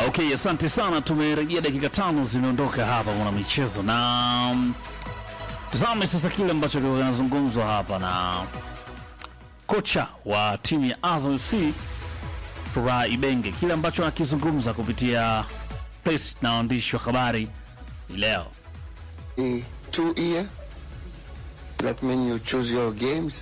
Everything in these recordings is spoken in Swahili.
Okay, asante sana. Tumerejea dakika tano zimeondoka hapa mwana michezo, na mm, tazame sasa kile ambacho kinazungumzwa hapa na kocha wa timu ya Azam FC Furaha Ibenge, kile ambacho anakizungumza kupitia press na waandishi wa habari hii leo. Eh, two year. That means you choose your games.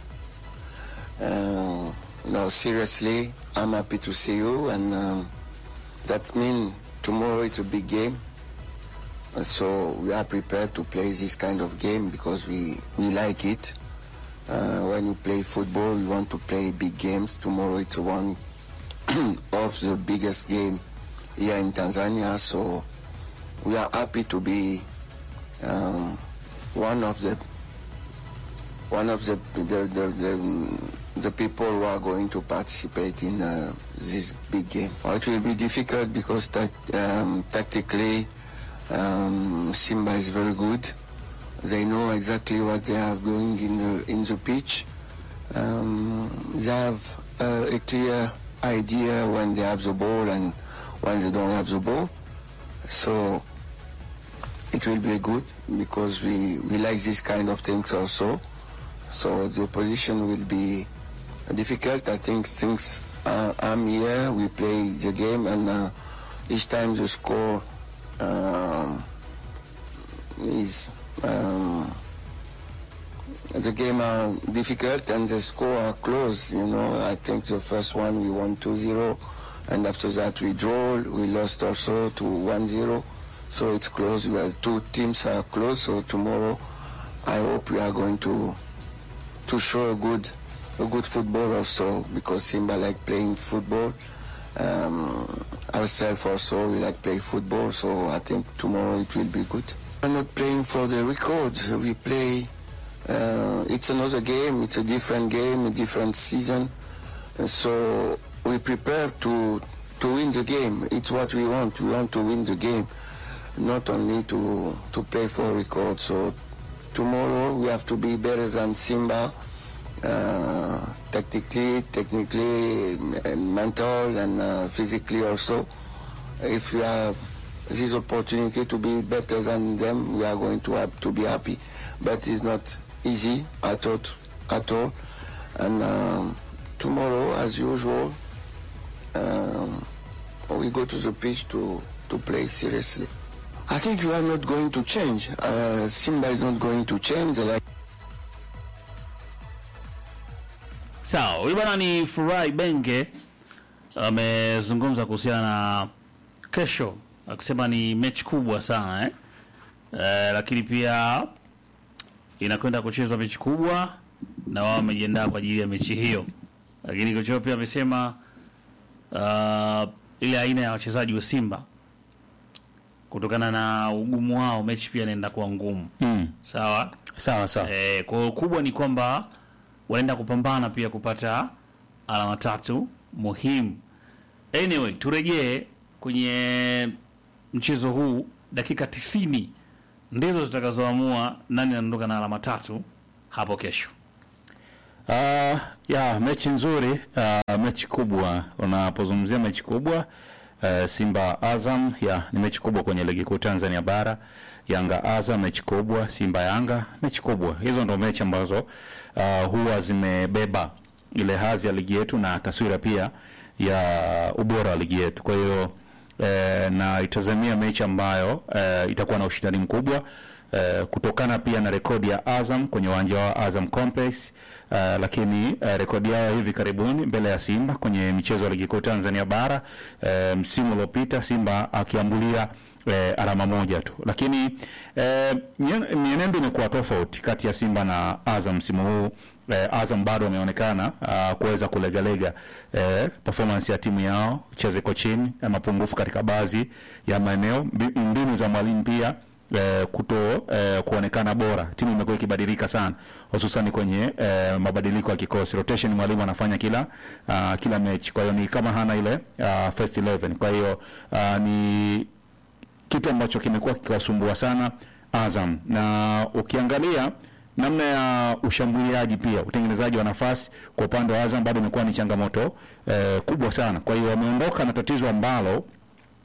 Uh, no, seriously, I'm happy to see you, and um, that means tomorrow it's a big game. Uh, So we are prepared to play this kind of game because we, we like it. Uh, when you play football, you want to play big games. Tomorrow it's one of the biggest game here in Tanzania. So we are happy to be um, one of the one of the the, the, the the people who are going to participate in uh, this big game. Well, it will be difficult because that, um, tactically um, Simba is very good. They know exactly what they are doing in the in the pitch. Um, they have uh, a clear idea when they have the ball and when they don't have the ball. So it will be good because we, we like this kind of things also. So the opposition will be difficult. I think since uh, I'm here, we play the game and uh, each time the score um, is um, the game are difficult and the score are close. You know, I think the first one we won 2-0 and after that we draw. We lost also to 1-0. So it's close. We are two teams are close. So tomorrow, I hope we are going to to show a good a good football also because Simba like playing football. Um, ourselves also we like play football. So I think tomorrow it will be good. We're not playing for the record. We play. Uh, it's another game. It's a different game, a different season. And so we prepare to to win the game. It's what we want. We want to win the game not only to to play for record. So tomorrow we have to be better than Simba, uh, tactically, technically, and mental, and uh, physically also. If we have this opportunity to be better than them, we are going to have to be happy. But it's not easy at all. At all. And um, tomorrow, as usual, um, we go to the pitch to, to play seriously. I think you are not going to change. Uh, Simba is not going to change. Like Sawa, huyu bwana ni Furaha Ibenge amezungumza kuhusiana na kesho, akisema ni mechi kubwa sana eh? Eh, lakini pia inakwenda kuchezwa mechi kubwa na wao wamejiandaa kwa ajili ya mechi hiyo, lakini kocha wao pia amesema uh, ile aina ya wachezaji wa Simba kutokana na ugumu wao, mechi pia inaenda kuwa ngumu. Mm. Sawa. Sawa sawa. Eh, kwa hiyo kubwa ni kwamba wanaenda kupambana pia kupata alama tatu muhimu. Anyway, turejee kwenye mchezo huu. Dakika tisini ndizo zitakazoamua nani anaondoka na alama tatu hapo kesho. Uh, ya mechi nzuri uh, mechi kubwa. Unapozungumzia mechi kubwa uh, Simba Azam, ya ni mechi kubwa kwenye ligi kuu Tanzania bara. Yanga Azam mechi kubwa, Simba Yanga mechi kubwa. Hizo ndo mechi ambazo uh, huwa zimebeba ile hadhi ya ligi yetu na taswira pia ya ubora wa ligi yetu. Kwa hiyo eh, na itazamia mechi ambayo eh, itakuwa na ushindani mkubwa eh, kutokana pia na rekodi ya Azam kwenye uwanja wa Azam Complex eh, lakini eh, rekodi yao hivi karibuni mbele ya Simba kwenye michezo ya ligi kuu Tanzania bara eh, msimu uliopita Simba akiambulia eh, alama moja tu, lakini eh, mien- mienendo imekuwa tofauti kati ya Simba na Azam msimu huu. Eh, Azam bado wameonekana uh, kuweza kulegalega eh, performance ya timu yao chezeko chini, eh, mapungufu katika baadhi ya maeneo, mbi- mbinu za mwalimu pia eh, kuto eh, kuonekana bora. Timu imekuwa ikibadilika sana, hususani kwenye eh, mabadiliko ya kikosi rotation, mwalimu anafanya kila uh, kila mechi, kwa hiyo ni kama hana ile uh, first 11 kwa hiyo uh, ni kitu ambacho kimekuwa kikiwasumbua sana Azam, na ukiangalia namna ya ushambuliaji pia utengenezaji wa nafasi kwa upande wa Azam bado imekuwa ni changamoto eh, kubwa sana. Kwa hiyo wameondoka na tatizo ambalo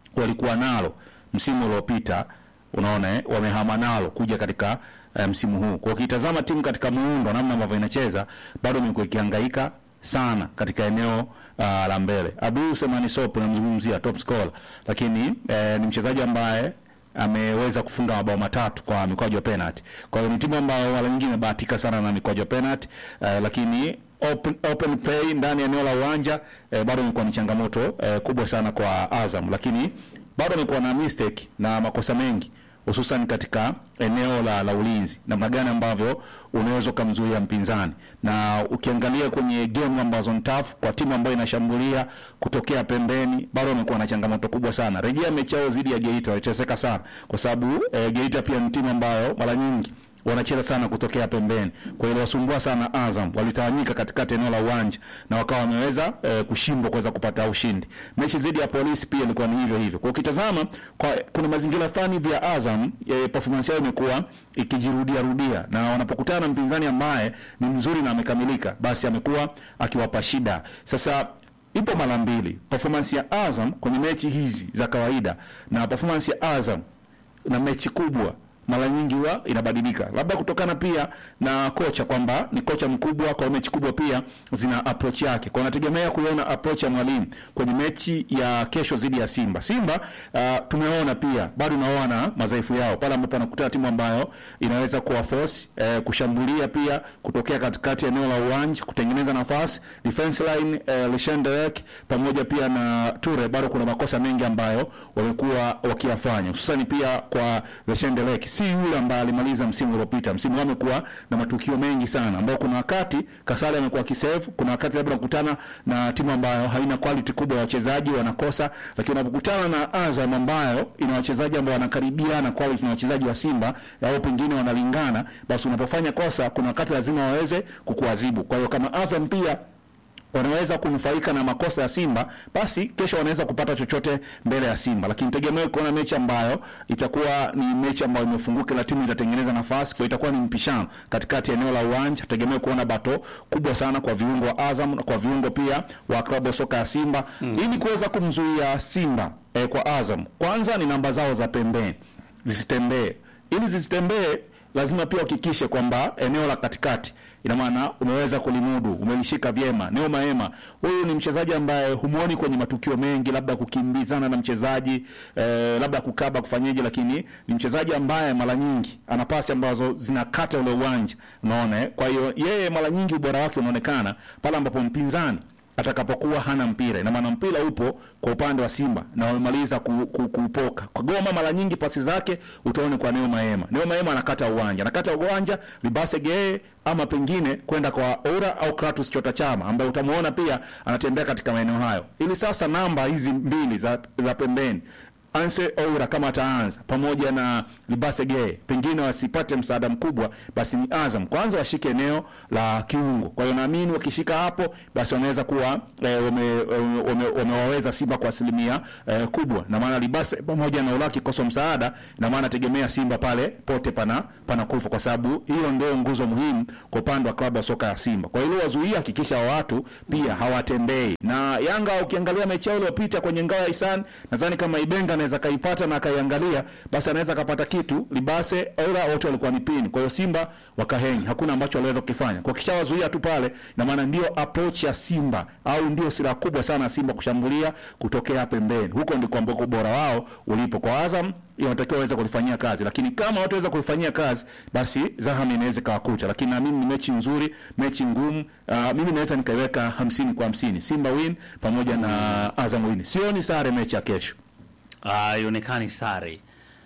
walikuwa nalo msimu uliopita, unaona eh, wamehama nalo kuja katika eh, msimu huu. Kwa ukitazama timu katika muundo, namna ambavyo inacheza, bado imekuwa ikihangaika sana katika eneo uh, la mbele. Abdul Semani Sopo namzungumzia top scorer, lakini eh, ni mchezaji ambaye ameweza kufunga mabao matatu kwa mikwaju ya penalty. Kwa hiyo ni timu ambayo mara nyingi imebahatika sana na mikwaju ya penalty eh, lakini open, open play ndani ya eneo la uwanja eh, bado imekuwa ni changamoto eh, kubwa sana kwa Azam, lakini bado amekuwa na mistake na makosa mengi hususan katika eneo la, la ulinzi, namna gani ambavyo unaweza ukamzuia mpinzani, na ukiangalia kwenye game ambazo ni tough kwa timu ambayo inashambulia kutokea pembeni, bado wamekuwa na changamoto kubwa sana. Rejea mechi yao dhidi ya Geita waliteseka sana, kwa sababu eh, Geita pia ni timu ambayo mara nyingi wanacheza sana kutokea pembeni, kwa hiyo wasumbua sana Azam. Walitawanyika katikati eneo la uwanja na wakawa wameweza eh, kushindwa kuweza kupata ushindi. Mechi dhidi ya Polisi pia ilikuwa ni hivyo hivyo. Kwa ukitazama kwa kuna mazingira fulani hivi ya Azam eh, performance yao imekuwa ikijirudia rudia, na wanapokutana na mpinzani ambaye ni mzuri na amekamilika, basi amekuwa akiwapa shida. Sasa ipo mara mbili performance ya Azam kwenye mechi hizi za kawaida na performance ya Azam na mechi kubwa mara nyingi huwa inabadilika, labda kutokana pia na kocha kwamba ni kocha mkubwa, kwa mechi kubwa pia zina approach yake, kwa nategemea kuiona approach ya mwalimu kwenye mechi ya kesho dhidi ya Simba. Simba uh, tumeona pia bado naona madhaifu yao pale ambapo anakutana timu ambayo inaweza kuwa force eh, kushambulia pia kutokea katikati ya eneo la uwanja kutengeneza nafasi defense line eh, Lishanderek pamoja pia na Ture, bado kuna makosa mengi ambayo wamekuwa wakiyafanya hususani pia kwa Lishanderek si yule ambaye alimaliza msimu uliopita. Msimu huu amekuwa na matukio mengi sana, ambao kuna wakati Kasale amekuwa kisave, kuna wakati labda unakutana na timu ambayo haina quality kubwa ya wachezaji wanakosa, lakini unapokutana na Azam ambayo ina wachezaji ambao wanakaribiana quality na wachezaji wa Simba au pengine wanalingana, basi unapofanya kosa, kuna wakati lazima waweze kukuadhibu. Kwa hiyo kama Azam pia wanaweza kunufaika na makosa ya Simba, basi kesho wanaweza kupata chochote mbele ya Simba, lakini tegemee kuona mechi ambayo itakuwa ni mechi ambayo imefunguka, na timu itatengeneza nafasi, kwa itakuwa ni mpishano katikati ya eneo la uwanja. Tegemee kuona bato kubwa sana kwa viungo wa Azam na kwa viungo pia wa klabu ya soka ya Simba mm. ili kuweza kumzuia Simba eh, kwa Azam, kwanza ni namba zao za pembeni zisitembee, ili zisitembee lazima pia uhakikishe kwamba eneo la katikati ina maana umeweza kulimudu, umelishika vyema. Neo Maema huyu ni mchezaji ambaye humuoni kwenye matukio mengi, labda kukimbizana na mchezaji eh, labda kukaba kufanyeje, lakini ni mchezaji ambaye mara nyingi ana pasi ambazo zinakata ule uwanja, unaona. eh? Kwa hiyo yeye mara nyingi ubora wake unaonekana pale ambapo mpinzani atakapokuwa hana mpira, ina maana mpira upo kwa upande wa Simba na wamemaliza ku, ku, kuupoka kwa Goma. Mara nyingi pasi zake utaone kwa Neo Maema. Neo Maema anakata uwanja, anakata uwanja Libase Gee ama pengine kwenda kwa Ora au Kratos Chota Chama ambaye utamuona pia anatembea katika maeneo hayo, ili sasa namba hizi mbili za, za pembeni Anse Oura kama ataanza pamoja na Libase Gay, pengine wasipate msaada mkubwa, basi ni Azam kwanza washike eneo la kiungo. Kwa hiyo naamini wakishika hapo, basi wanaweza kuwa eh, wame- wame- wamewaweza Simba kwa asilimia eh, kubwa, na maana Libase pamoja na Oura kikosa msaada, na maana tegemea Simba pale pote pana pana kufa, kwa sababu hiyo ndio nguzo muhimu kwa upande wa klabu ya soka ya Simba. Kwa hiyo wazuia, hakikisha watu pia hawatembei. Na Yanga ukiangalia mechi yao iliyopita kwenye ngao ya Hisani, nadhani kama Ibenga anaweza kaipata na akaiangalia, basi anaweza kapata kitu. Libase Aura wote walikuwa ni pini, kwa hiyo Simba wakahenyi, hakuna ambacho waliweza kukifanya. Kwa kisha wazuia tu pale, na maana ndio approach ya Simba au ndio silaha kubwa sana ya Simba kushambulia kutokea pembeni, huko ndiko ambako ubora wao ulipo. Kwa Azam inatakiwa waweze kulifanyia kazi, lakini kama wataweza kulifanyia kazi, basi Zaham inaweza kawakuta, lakini naamini ni mechi nzuri, mechi ngumu. Uh, mimi naweza nikaiweka hamsini kwa hamsini, Simba win pamoja na Azam win. Sioni sare mechi ya kesho. Ah, ionekani sare.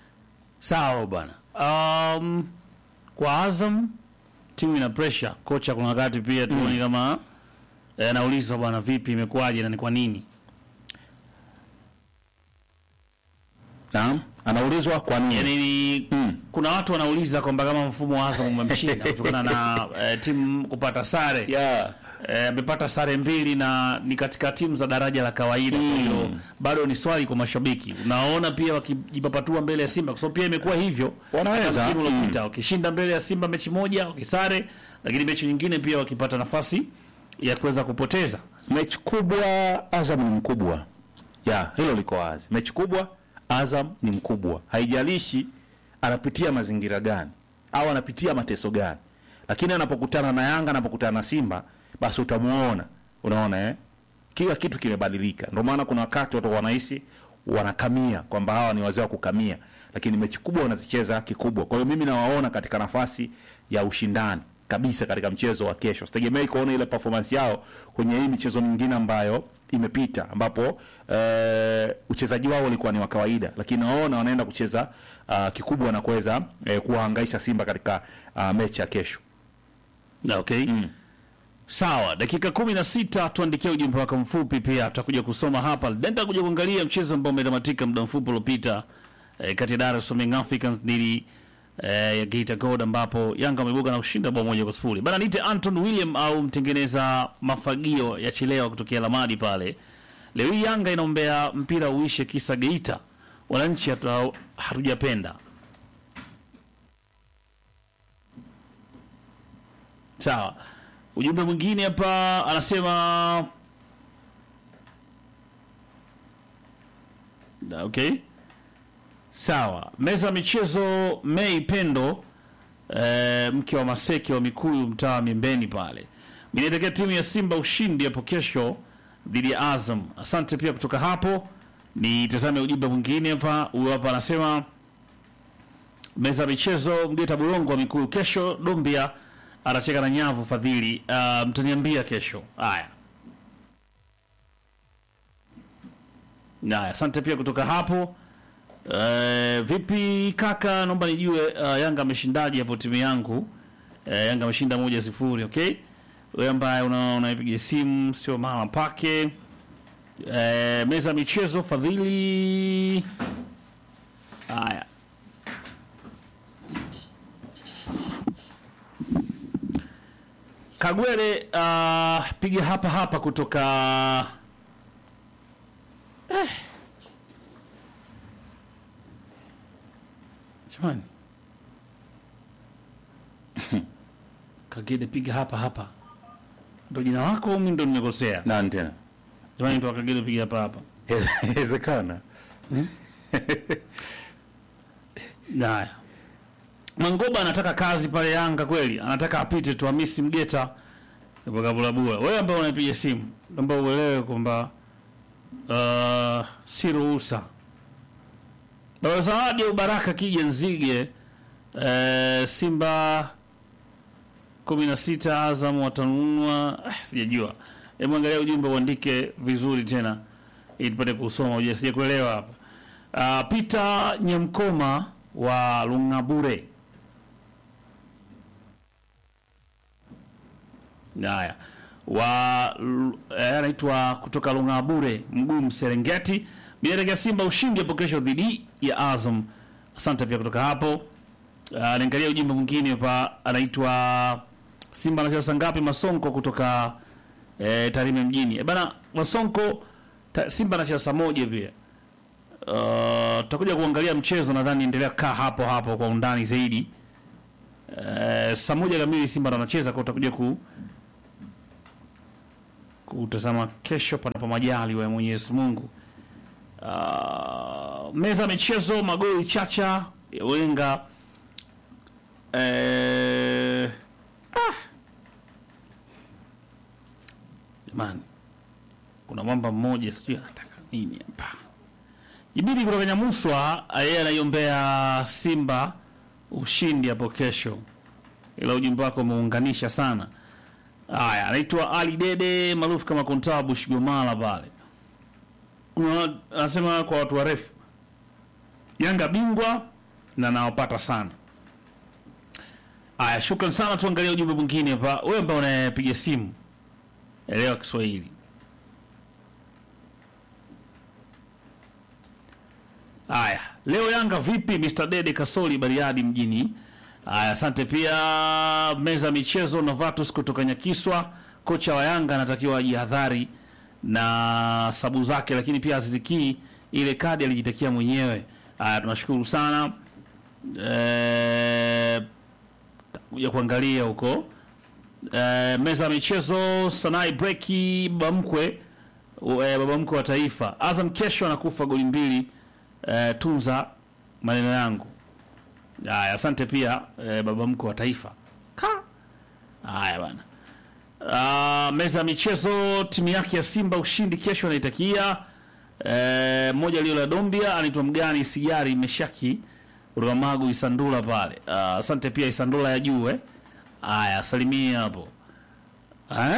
Sawa bwana. Um, kwa Azam timu ina pressure. Kocha kuna wakati pia tuoni kama eh, anaulizwa bwana, vipi imekuwaje na ni kwa nini? Naam, anaulizwa kwa nini? Yaani ni Mm. kuna watu wanauliza kwamba kama mfumo wa Azam umemshinda kutokana na eh, timu kupata sare. Yeah. Eh, amepata sare mbili na ni katika timu za daraja la kawaida. Kwa hiyo bado ni swali kwa mashabiki. Unaona pia wakijipapatua mbele ya Simba kwa sababu pia imekuwa hivyo. Wanaweza. Hata msimu Mm. uliopita wakishinda mbele ya Simba mechi moja wakisare, lakini mechi nyingine pia wakipata nafasi ya kuweza kupoteza. Mechi kubwa, Azam ni mkubwa ya hilo liko wazi. Mechi kubwa, Azam ni mkubwa, haijalishi anapitia mazingira gani au anapitia mateso gani, lakini anapokutana na Yanga, anapokutana na Simba, basi utamuona, unaona eh, kila kitu kimebadilika. Ndio maana kuna wakati watu wanahisi wanakamia kwamba hawa ni wazee wa kukamia, lakini mechi kubwa wanazicheza kikubwa. Kwa hiyo mimi nawaona katika nafasi ya ushindani kabisa katika mchezo wa kesho. Sitegemei kuona ile performance yao kwenye hii michezo mingine ambayo imepita, ambapo eh, uchezaji wao ulikuwa ni wa kawaida, lakini naona wanaenda kucheza uh, kikubwa na kuweza eh, kuwahangaisha Simba katika uh, mechi ya kesho. Na, okay sawa dakika kumi na sita tuandikia ujumbe wako mfupi pia tutakuja kusoma hapa nenda kuja kuangalia mchezo ambao umetamatika muda mfupi uliopita eh, kati ya Dar es Salaam Young Africans dhidi eh, ya Geita Gold ambapo Yanga wameibuka na kushinda bao moja kwa sifuri bana niite Anton William au mtengeneza mafagio ya chelewa kutokea Lamadi pale leo hii Yanga inaombea mpira uishe kisa Geita wananchi hatu- hatujapenda Sawa. Ujumbe mwingine hapa anasema Da, okay. Sawa. Meza ya michezo Mei Pendo eh, mke wa Maseke wa Mikuyu mtaa wa Miembeni pale. Mimi naitakia timu ya Simba ushindi hapo kesho dhidi ya Azam. Asante pia kutoka hapo. Nitazame ujumbe mwingine hapa. Huyu hapa anasema meza ya michezo Mgeta Bulongo wa Mikuyu kesho Dombia anacheka na nyavu Fadhili. Uh, mtaniambia kesho. Haya. Haya, asante pia kutoka hapo. Uh, vipi kaka, naomba nijue uh, Yanga ameshindaje hapo timu yangu? Uh, Yanga ameshinda moja sifuri, okay? Wewe ambaye una- unaipiga simu sio mama pake. Uh, meza ya michezo Fadhili. Haya. Kagwele uh, piga hapa hapa kutoka eh. Jamani. Kagede piga hapa hapa. Ndo jina lako au mimi ndo nimekosea? Nani tena? Jamani ndo Kagede piga hapa hapa. Inawezekana. Haya. Mangoba anataka kazi pale Yanga kweli, anataka apite tu Hamisi Mgeta kwa Kabulabua. Wewe ambaye unapiga simu, naomba uelewe kwamba uh, si ruhusa. Baba Zawadi au Baraka kija Nzige uh, Simba kumi na sita Azam watanunua ah, sijajua. Hebu angalia ujumbe uandike vizuri tena ili tupate kusoma uje sija kuelewa hapa. Uh, Peter Nyamkoma wa Lungabure. Haya. Wa l- eh, anaitwa kutoka Lungabure, Mgumu Serengeti. Mielekea Simba ushindi hapo kesho dhidi ya Azam. Asante pia kutoka hapo. Uh, niangalia ujumbe mwingine hapa anaitwa Simba anacheza saa ngapi Masonko kutoka eh, Tarime mjini. E bana Masonko ta, Simba anacheza saa moja pia. Uh, tutakuja kuangalia mchezo nadhani endelea kaa hapo hapo kwa undani zaidi. Uh, saa moja kamili Simba ndo anacheza kwa utakuja ku kutazama kesho panapo majali wa Mwenyezi Mungu. Uh, meza ya michezo magoli chacha ya Wenga eh, ah. Jamani, kuna mwamba mmoja sijui anataka nini hapa. Jibiri kutoka Nyamuswa yeye anaiombea Simba ushindi hapo kesho, ila ujumbe wako umeunganisha sana. Haya, anaitwa Ali Dede maarufu kama Kontaa Bushigomala pale. Kuna- Anasema kwa watu warefu, Yanga bingwa na nawapata sana. Haya, shukran sana. Tuangalie ujumbe mwingine hapa. Wewe ambao unapiga simu, elewa Kiswahili. Haya, leo Yanga vipi? Mr. Dede Kasoli Bariadi mjini. Haya, asante pia. Meza ya michezo Novatus kutoka Nyakiswa, kocha wa Yanga anatakiwa ajihadhari na sabu zake, lakini pia azizikii ile kadi alijitakia mwenyewe. Haya, tunashukuru sana eh, kuja kuangalia huko eh, meza ya michezo Sanai Breki Bamkwe u- eh, baba mkwe wa taifa. Azam kesho anakufa goli mbili. Eh, tunza maneno yangu. Haya, asante pia eh, baba mkwe wa taifa. Ka. Haya bana. Uh, meza ya michezo timu yake ya Simba ushindi kesho anaitakia eh, mmoja alio la Dombia anaitwa Mgani Sigari Meshaki kutoka Magu Isandula pale. Uh, asante pia Isandula ya juu eh. Haya, salimia hapo. Eh?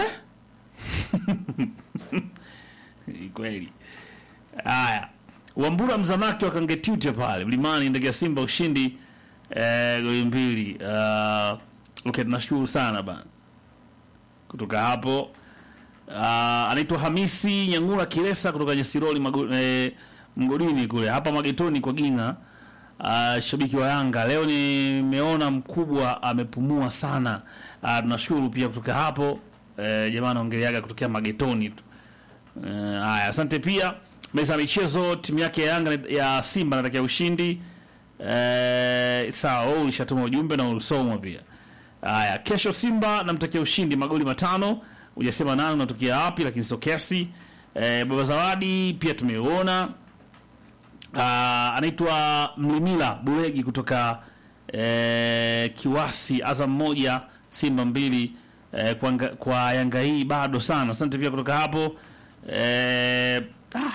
Kweli. Haya. Wambura Mzamaki wa Kangetute pale Mlimani ndege ya Simba ushindi eh, goli mbili. Uh, okay, tunashukuru sana bana. Kutoka hapo uh, anaitwa Hamisi Nyangura Kiresa kutoka Nyesiroli Mago, eh, Mgodini kule hapa Magetoni kwa Gina. Uh, shabiki wa Yanga leo nimeona mkubwa amepumua sana. Uh, tunashukuru pia kutoka hapo eh, jamaa anaongeleaga kutokea Magetoni tu. Eh, Haya, asante pia meza ya michezo, timu yake ya Yanga ya Simba natakia ushindi. Eh, sawa, wewe ulishatuma ujumbe na ulisomwa pia. Haya, kesho Simba namtakia ushindi magoli matano. Hujasema nani unatokea wapi, lakini sio kesi. Eh, baba Zawadi pia tumeuona. Ah, anaitwa Mlimila Buregi kutoka eh, Kiwasi, Azam moja Simba mbili eh, kwa, nga- kwa Yanga hii bado sana. Asante pia kutoka hapo eh, ah.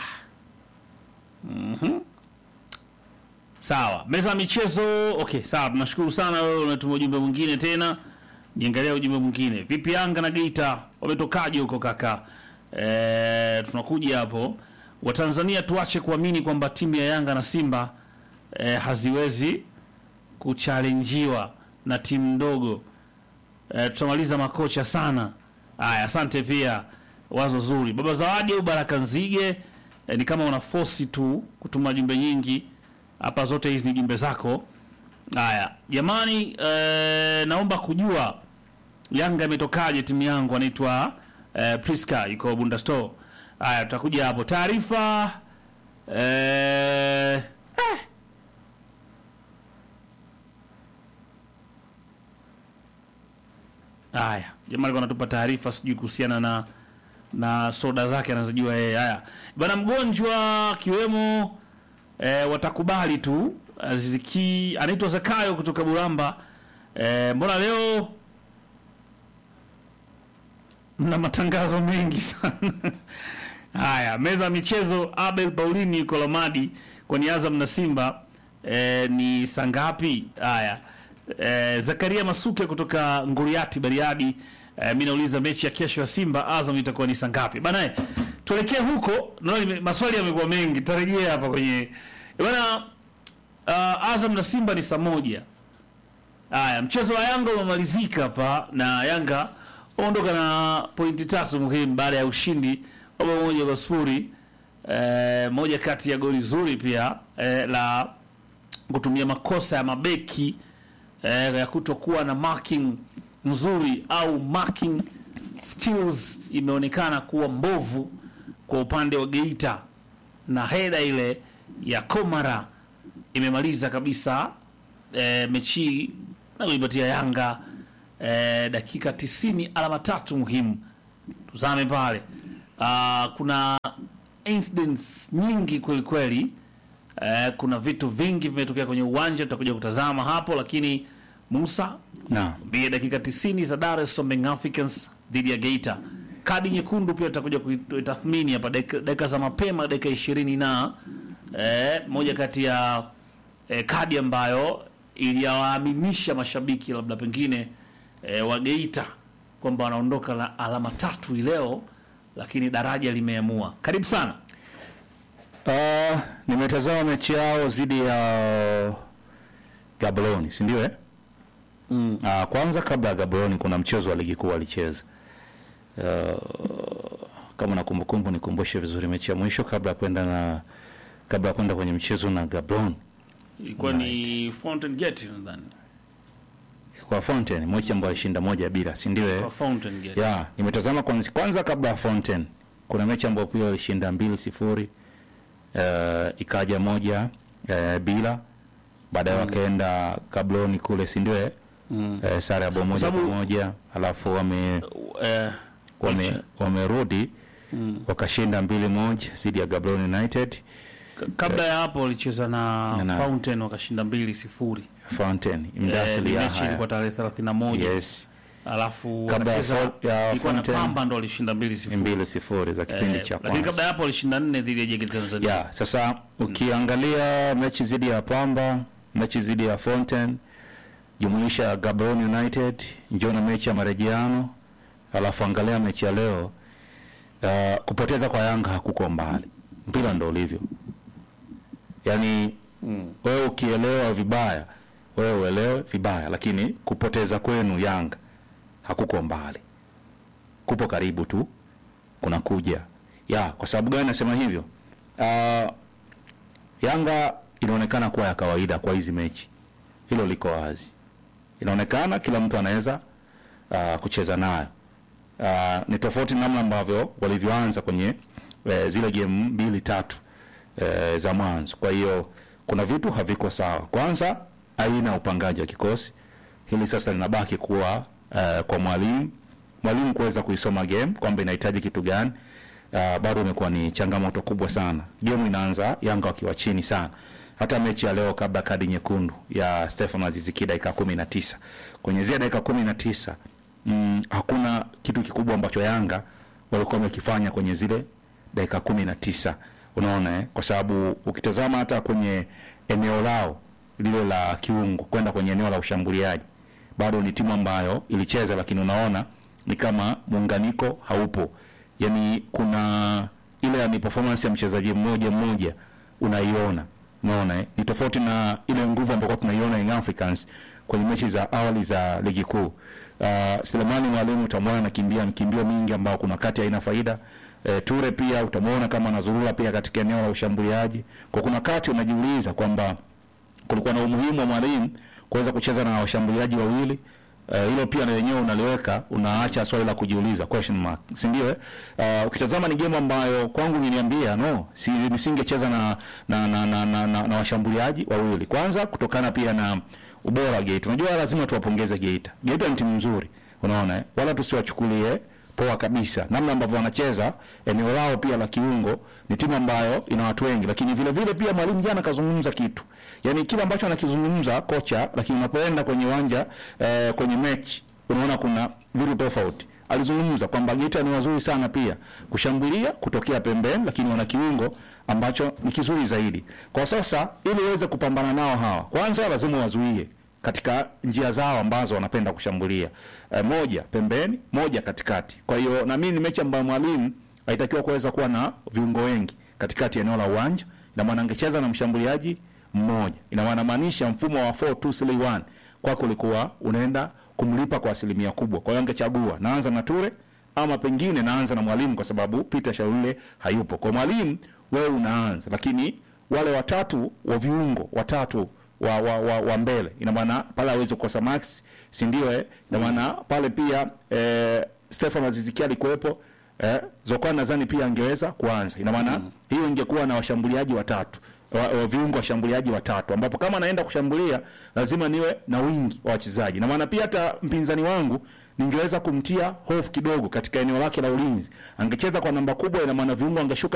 Mhm. Sawa, meza ya michezo. Okay, sawa, tunashukuru sana. Wewe unatuma ujumbe mwingine tena, niangalia ujumbe mwingine. Vipi Yanga na Geita wametokaje huko kaka? E, tunakuja hapo. Watanzania tuache kuamini kwamba timu ya Yanga na Simba e, haziwezi kuchalenjiwa na timu ndogo. E, tutamaliza makocha sana. Haya, asante pia, wazo zuri. Baba Zawadi au Baraka Nzige e, ni kama una force tu kutuma jumbe nyingi hapa, zote hizi ni jumbe zako. Haya jamani, e, naomba kujua Yanga imetokaje timu yangu, anaitwa e, Priska iko Bunda Store. Haya, tutakuja hapo taarifa e, eh. Haya, jamaa alikuwa anatupa taarifa sijui kuhusiana na na soda zake anazojua yeye. Haya bana, mgonjwa akiwemo e, watakubali tu. Aziki anaitwa Zakayo kutoka Buramba. E, mbona leo mna matangazo mengi sana haya. Meza ya michezo, Abel Paulini yuko Lamadi kwani Azam na Simba e, ni saa ngapi? Haya e, Zakaria Masuke kutoka Nguriati Bariadi. E, mi nauliza mechi ya kesho ya Simba Azam itakuwa ni saa ngapi bana? eh, Tuelekee huko, naona nime- maswali yamekuwa mengi, tutarejea hapa kwenye Eh, bana. Uh, Azam na Simba ni saa moja. Haya, mchezo wa Yanga umemalizika hapa na Yanga waondoka na pointi tatu muhimu baada ya ushindi wa bao moja kwa sifuri. Eh, moja kati ya goli zuri pia eh, la kutumia makosa ya mabeki eh, ya kutokuwa na marking nzuri au marking skills imeonekana kuwa mbovu kwa upande wa Geita na heda ile ya Komara imemaliza kabisa e, mechi hii na kuipatia Yanga e, dakika tisini alama tatu muhimu. Tuzame pale. Ah, kuna incidents nyingi kweli kweli. E, kuna vitu vingi vimetokea kwenye uwanja, tutakuja kutazama hapo, lakini Musa Naam. mbie dakika 90 za Dar es Salaam Young Africans dhidi ya Geita. Kadi nyekundu pia tutakuja kuitathmini hapa dakika dakika za mapema, dakika ishirini na eh, moja kati ya eh, kadi ambayo iliwaaminisha mashabiki labda pengine eh, wa Geita kwamba wanaondoka na alama tatu hii leo, lakini daraja limeamua. Karibu sana. Uh, nimetazama mechi yao dhidi ya Gaborone, si ndio eh? Mm. Uh, kwanza kabla ya Gaborone kuna mchezo wa ligi kuu walicheza. Uh, kama na kumbukumbu nikumbushe vizuri mechi ya mwisho kabla ya kwenda na kabla ya kwenda kwenye mchezo na Gaborone Ilikuwa ni Fountain Gate nadhani. kwa Fountain, mechi ambayo alishinda moja bila, si ndio eh? Kwa Fountain Gate. ya nimetazama kwanza, kwanza kabla ya Fountain kuna mechi ambayo pia walishinda mbili sifuri uh, ikaja moja uh, bila baadaye wakaenda Gaborone kule si ndio eh? Mm. uh, sare ya bao moja kwa sababu- moja alafu wame Eh, wame wamerudi wakashinda mbili moja dhidi ya Gaborone United Ka- kabla ya hapo walicheza na, Na- na- Fountain wakashinda mbili sifuri. Fountain Eh, Mdasili ya mechi ilikuwa haya tarehe 31 yes alafu Kabla ya wakacheza Fo- ya ilikuwa na Fountain. Pamba ndo walishinda mbili sifuri. mbili sifuri za kipindi Eh, cha lakini kwanza kabla ya hapo walishinda nne dhidi ya JKT Tanzania. ya sasa ukiangalia mechi dhidi ya Pamba, mechi dhidi ya Fountain, jumuisha Gaborone United, njoo na mechi ya marejeano, alafu angalia mechi ya leo. Uh, kupoteza kwa Yanga hakuko mbali, mpira ndo ulivyo. Yaani wewe ukielewa vibaya, wewe uelewe vibaya, lakini kupoteza kwenu Yanga hakuko mbali, kupo karibu tu kunakuja ya kwa sababu gani nasema hivyo uh, yanga inaonekana kuwa ya kawaida kwa hizi mechi hilo liko wazi inaonekana kila mtu anaweza uh, kucheza nayo uh, ni tofauti namna ambavyo walivyoanza kwenye uh, zile game mbili tatu uh, za mwanzo kwa hiyo kuna vitu haviko sawa kwanza aina ya upangaji wa kikosi hili sasa linabaki kuwa uh, kwa mwalimu mwalimu kuweza kuisoma game kwamba inahitaji kitu gani uh, bado imekuwa ni changamoto kubwa sana game inaanza yanga wakiwa chini sana hata mechi ya leo kabla kadi nyekundu ya Stefan Aziziki dakika kumi na tisa kwenye zile dakika kumi na tisa mm, hakuna kitu kikubwa ambacho Yanga walikuwa wamekifanya kwenye zile dakika kumi na tisa unaona eh? kwa sababu ukitazama hata kwenye eneo lao lile la kiungo kwenda kwenye eneo la ushambuliaji bado ni timu ambayo ilicheza lakini unaona ni kama muunganiko haupo yani kuna ile ni performance ya mchezaji mmoja mmoja unaiona unaona eh? ni tofauti na ile nguvu ambayo tunaiona Young Africans kwenye mechi za awali za ligi kuu uh, Selemani Mwalimu utamwona anakimbia mkimbio mingi ambao kuna kati haina faida e, Ture pia utamwona kama anazurura pia katika eneo la ushambuliaji kwa kuna kati unajiuliza kwamba kulikuwa na umuhimu wa mwalimu kuweza kucheza na washambuliaji wawili Eh, hilo pia na wenyewe unaliweka unaacha swali la kujiuliza question mark si ndio eh? Uh, ukitazama ni game ambayo kwangu niliambia no si nisingecheza na na, na, na, na, na, na washambuliaji wawili kwanza kutokana pia na ubora wa Geita unajua lazima tuwapongeze Geita Geita ni timu nzuri unaona eh? wala tusiwachukulie poa kabisa namna ambavyo wanacheza eneo lao pia la kiungo ni timu ambayo ina watu wengi lakini vile vile pia mwalimu jana kazungumza kitu yani kile ambacho anakizungumza kocha lakini unapoenda kwenye uwanja eh, kwenye mechi unaona kuna vitu tofauti alizungumza kwamba Geita ni wazuri sana pia kushambulia kutokea pembeni lakini wana kiungo ambacho ni kizuri zaidi kwa sasa ili uweze kupambana nao hawa kwanza lazima wazuie katika njia zao ambazo wanapenda kushambulia e, moja pembeni moja katikati kwa hiyo na mimi ni mechi ambayo mwalimu alitakiwa kuweza kuwa na viungo wengi katikati ya eneo la uwanja na maana angecheza na mshambuliaji mmoja ina maana maanisha mfumo wa 4231 kwako ulikuwa unaenda kumlipa kwa asilimia kubwa kwa hiyo angechagua naanza na Ture ama pengine naanza na mwalimu kwa sababu Peter Shaule hayupo kwa mwalimu wewe unaanza lakini wale watatu wa viungo watatu wa, wa, wa, wa mbele ina maana pale hawezi kukosa Max si ndio eh? ina maana pale pia eh, Stefan Azizikia alikuwepo eh, Zokwan nadhani pia angeweza kuanza ina maana mm. hiyo ingekuwa na washambuliaji watatu wa, wa viungo washambuliaji watatu ambapo kama naenda kushambulia lazima niwe na wingi wa wachezaji na maana pia hata mpinzani wangu ningeweza kumtia hofu kidogo katika eneo lake la ulinzi angecheza kwa namba kubwa ina maana viungo angeshuka